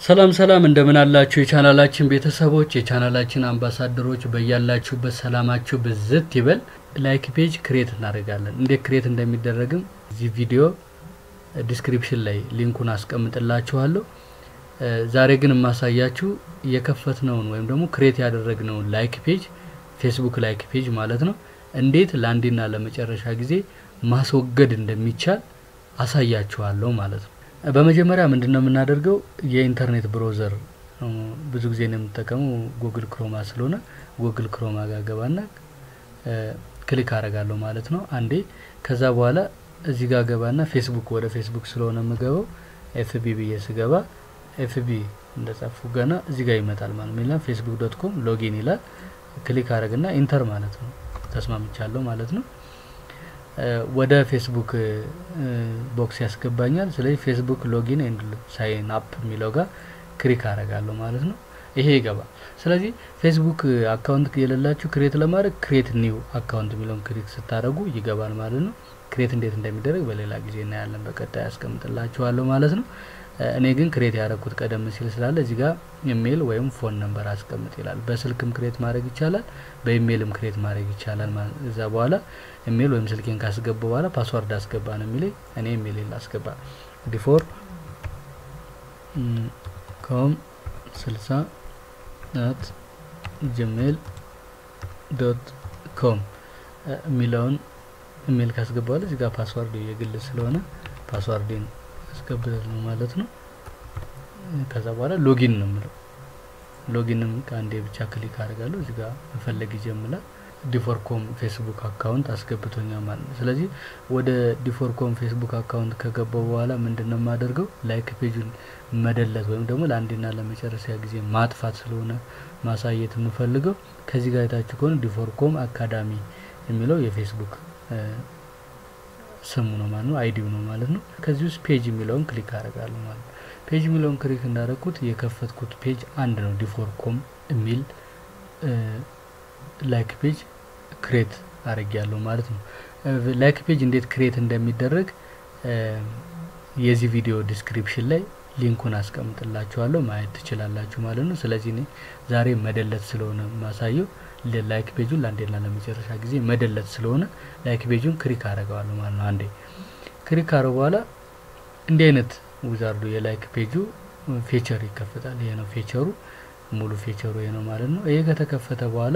ሰላም ሰላም እንደምን አላችሁ የቻናላችን ቤተሰቦች የቻናላችን አምባሳደሮች በያላችሁበት ሰላማችሁ ብዝት ይበል ላይክ ፔጅ ክሬት እናደርጋለን እንዴት ክሬት እንደሚደረግም እዚህ ቪዲዮ ዲስክሪፕሽን ላይ ሊንኩን አስቀምጥላችኋለሁ ዛሬ ግን የማሳያችሁ የከፈትነውን ወይም ደግሞ ክሬት ያደረግነውን ላይክ ፔጅ ፌስቡክ ላይክ ፔጅ ማለት ነው እንዴት ለአንዴና ለመጨረሻ ጊዜ ማስወገድ እንደሚቻል አሳያችኋለሁ ማለት ነው በመጀመሪያ ምንድን ነው የምናደርገው የኢንተርኔት ብሮዘር ብዙ ጊዜ ነው የምጠቀመው ጉግል ክሮማ ስለሆነ ጉግል ክሮማ ጋር ገባና ክሊክ አረጋለሁ ማለት ነው አንዴ ከዛ በኋላ እዚህ ጋር ገባና ፌስቡክ ወደ ፌስቡክ ስለሆነ የምገባው ኤፍቢ ብዬ ስገባ ኤፍቢ እንደጻፉ ገና እዚህ ጋር ይመጣል ማለት ነው ፌስቡክ ዶት ኮም ሎጊን ይላል ክሊክ አረግና ኢንተር ማለት ነው ተስማምቻለሁ ማለት ነው ወደ ፌስቡክ ቦክስ ያስገባኛል ስለዚህ ፌስቡክ ሎጊን ኤንድ ሳይን አፕ የሚለው ጋር ክሊክ አረጋለሁ ማለት ነው ይሄ ይገባል ስለዚህ ፌስቡክ አካውንት የሌላችሁ ክሬት ለማድረግ ክሬት ኒው አካውንት የሚለውን ክሊክ ስታደረጉ ይገባል ማለት ነው ክሬት እንዴት እንደሚደረግ በሌላ ጊዜ እናያለን በቀጣይ ያስቀምጥላችኋለሁ ማለት ነው እኔ ግን ክሬት ያደረግኩት ቀደም ሲል ስላለ እዚህ ጋር ኢሜይል ወይም ፎን ነምበር አስቀምጥ ይላል በስልክም ክሬት ማድረግ ይቻላል በኢሜይልም ክሬት ማድረግ ይቻላል እዛ በኋላ ኢሜይል ወይም ስልኬን ካስገባ በኋላ ፓስዋርድ አስገባ ነው የሚለኝ እኔ ኢሜይል አስገባ ዲፎር ኮም ስልሳ ናት ጂሜል ዶት ኮም የሚለውን ኢሜይል ካስገባ በኋላ እዚህ ጋር ፓስዋርድ የግል ስለሆነ ፓስዋርድን አስገብተል ነው ማለት ነው ከዛ በኋላ ሎጊን ነው የምለው ሎጊንም ከአንዴ ብቻ ክሊክ አድርጋለሁ እዚህ ጋር መፈለግ ይጀምራል ዲፎርኮም ፌስቡክ አካውንት አስገብቶኛል ማለት ነው ስለዚህ ወደ ዲፎርኮም ፌስቡክ አካውንት ከገባው በኋላ ምንድን ነው የማደርገው ላይክ ፔጁን መደለት ወይም ደግሞ ለአንዴና ለመጨረሻ ጊዜ ማጥፋት ስለሆነ ማሳየት የምፈልገው ከዚህ ጋር የታችሁ ከሆነ ዲፎርኮም አካዳሚ የሚለው የፌስቡክ ስሙ ነው ማለት ነው አይዲው ነው ማለት ነው ከዚህ ውስጥ ፔጅ የሚለውን ክሊክ አደርጋለሁ ማለት ነው ፔጅ የሚለውን ክሊክ እንዳደረግኩት የከፈትኩት ፔጅ አንድ ነው ዲፎርኮም የሚል ላይክ ፔጅ ክሬት አድርግ ያለው ማለት ነው ላይክ ፔጅ እንዴት ክሬት እንደሚደረግ የዚህ ቪዲዮ ዲስክሪፕሽን ላይ ሊንኩን አስቀምጥላችኋለሁ ማየት ትችላላችሁ ማለት ነው ስለዚህ እኔ ዛሬ መደለት ስለሆነ ማሳየው ላይክ ፔጁን ለአንዴና ለመጨረሻ ጊዜ መደለት ስለሆነ ላይክ ፔጁን ክሊክ አረገዋለሁ ማለት ነው አንዴ ክሊክ አረገ በኋላ እንዲህ አይነት ውዛርዱ የላይክ ፔጁ ፌቸር ይከፈታል ይሄ ነው ፌቸሩ ሙሉ ፌቸሩ ይሄ ነው ማለት ነው ይሄ ከተከፈተ በኋላ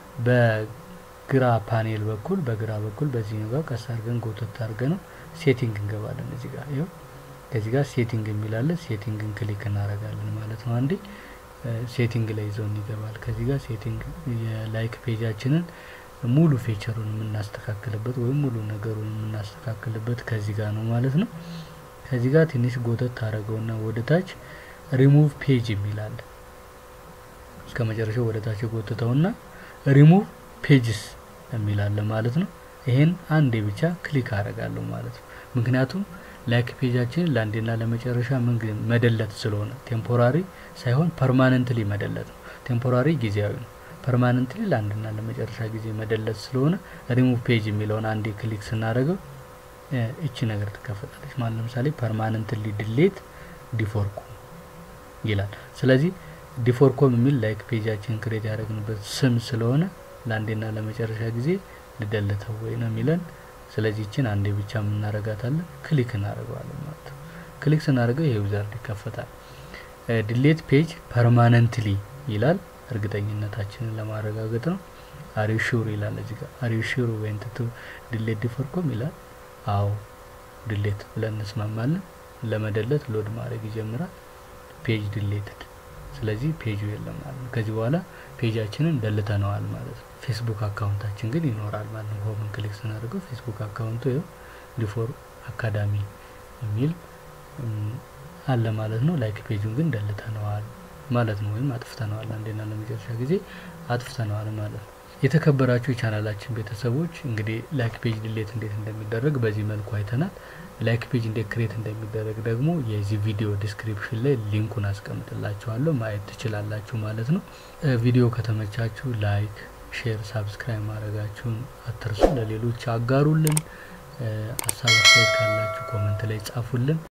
በግራ ፓኔል በኩል በግራ በኩል በዚህኛው ጋር ቀስ አድርገን ጎተት አድርገ ነው ሴቲንግ እንገባለን እዚህ ጋር ይኸው ከዚህ ጋር ሴቲንግ የሚላለን ሴቲንግን ክሊክ እናደርጋለን ማለት ነው አንዴ ሴቲንግ ላይ ይዘውን ይገባል ከዚህ ጋር ሴቲንግ የላይክ ፔጃችንን ሙሉ ፌቸሩን የምናስተካክልበት ወይም ሙሉ ነገሩን የምናስተካክልበት ከዚህ ጋር ነው ማለት ነው ከዚህ ጋር ትንሽ ጎተት ታደረገውና ወደ ታች ሪሙቭ ፔጅ የሚላል እስከ መጨረሻው ወደ ታች ጎትተውና ሪሙቭ ፔጅስ የሚላለ ማለት ነው ይሄን አንዴ ብቻ ክሊክ አረጋለሁ ማለት ነው ምክንያቱም ላይክ ፔጃችን ለአንዴና ለመጨረሻ ምን መደለት ስለሆነ ቴምፖራሪ ሳይሆን ፐርማነንትሊ መደለት ነው ቴምፖራሪ ጊዜያዊ ነው ፐርማነንትሊ ለአንድና ለመጨረሻ ጊዜ መደለት ስለሆነ ሪሙቭ ፔጅ የሚለውን አንዴ ክሊክ ስናደረገው እቺ ነገር ትከፈታለች ማለት ለምሳሌ ፐርማነንትሊ ድሌት ዲፎርኮም ይላል ስለዚህ ዲፎርኮም የሚል ላይክ ፔጃችን ክሬት ያደረግንበት ስም ስለሆነ ለአንዴና ለመጨረሻ ጊዜ ልደልተው ወይ ነው የሚለን ስለዚህ ችን አንዴ ብቻ የምናረጋታለን ክሊክ እናደርገዋለን ማለት ነው ክሊክ ስናደርገው ይሄ ዊዛርድ ይከፈታል ድሌት ፔጅ ፐርማነንትሊ ይላል እርግጠኝነታችንን ለማረጋገጥ ነው አሪው ሹር ይላል እዚህ ጋር አሪው ሹር ወይንት ቱ ድሌት ዲፎርኮም ይላል አዎ ድሌት ብለን እንስማማለን ለመደለት ሎድ ማድረግ ይጀምራል ፔጅ ድሌትድ ስለዚህ ፔጁ የለም ማለት ነው ከዚህ በኋላ ፔጃችንን ደልተነዋል ማለት ነው ፌስቡክ አካውንታችን ግን ይኖራል ማለት ነው ሆምን ክሊክ ስናደርገው ፌስቡክ አካውንቱ ይው ዲፎር አካዳሚ የሚል አለ ማለት ነው ላይክ ፔጁን ግን ደልተነዋል ማለት ነው ወይም አጥፍተነዋል አንዴና ለመጨረሻ ጊዜ አጥፍተነዋል ማለት ነው የተከበራችሁ የቻናላችን ቤተሰቦች እንግዲህ ላይክ ፔጅ ድሌት እንዴት እንደሚደረግ በዚህ መልኩ አይተናል ላይክ ፔጅ እንዴት ክሬት እንደሚደረግ ደግሞ የዚህ ቪዲዮ ዲስክሪፕሽን ላይ ሊንኩን አስቀምጥላችኋለሁ ማየት ትችላላችሁ ማለት ነው ቪዲዮ ከተመቻችሁ ላይክ ሼር ሳብስክራይብ ማድረጋችሁን አትርሱ ለሌሎች አጋሩልን ሀሳብ አስተያየት ካላችሁ ኮመንት ላይ ጻፉልን